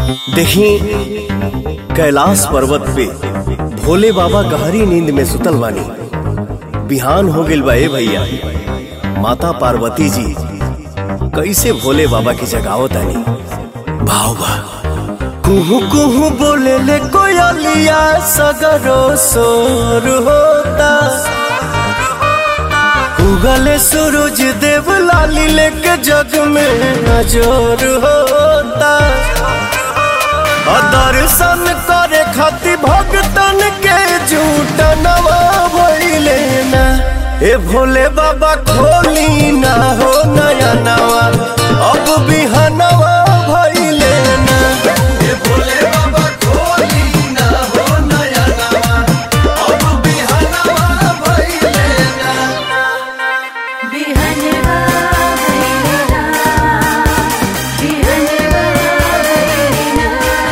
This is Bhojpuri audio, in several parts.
देखी कैलाश पर्वत पे भोले बाबा गहरी नींद में सुतल बानी बिहान हो गइल बा ए भैया माता पार्वती जी कैसे भोले बाबा की जगावत आनी भाव बा कुहू कुहू बोले ले कोयलिया सगरो सोर होता उगले सूरज देव लाली लेके जग में नजर होता और दर्शन करे खातिर भगतन के झूठ नवा भइले ना ए भोले बाबा खोली ना हो नया नवा अब बिहनवा भइले ना ए भोले बाबा खोली ना हो नया नवा अब बिहनवा भइले ना बिहनवा भैरना बिहनवा भैरना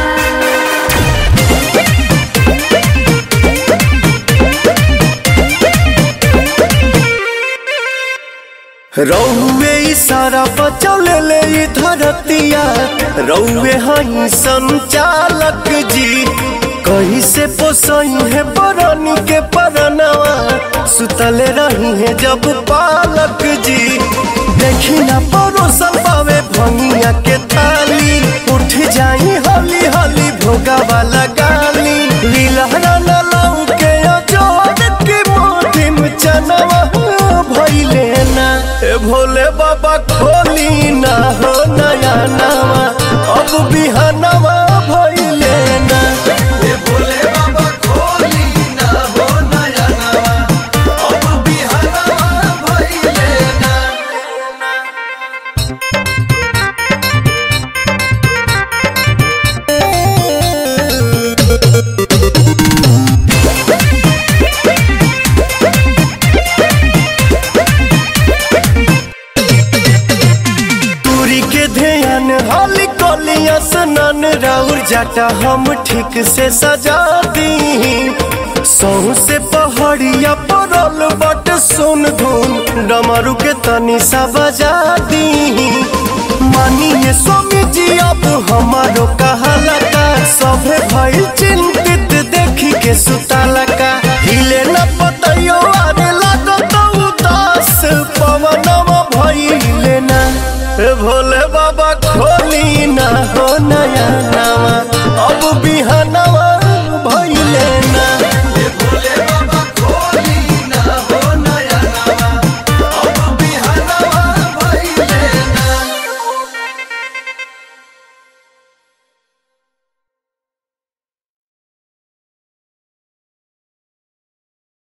रौवे इशारा बचौले ले ई धरतिया रौवे हई संचालक जी कहीं से पोसई है बरनी के परनवा सुतले रही है जब पालक जी देखी ना परोसन पावे भंगिया के थाली उठ जाई हली हली भोगा वाला गाली लीलहरा न लाऊ के अजोड़ के मोटी में चनवा भइले ना ए भोले बाबा खोली ना हो नया नवा अब बिहनवा भइले ना ए भोले बाबा खोली ना हो नया नवा अब बिहनवा भइले ना दूरी के ध्यान हाली कोलिया सनन राउर जाटा हम ठीक से सजा दी सौ से पहाड़िया परल बट सुन धुन डमरू के तनी सा बजा दी मानिए स्वामी जी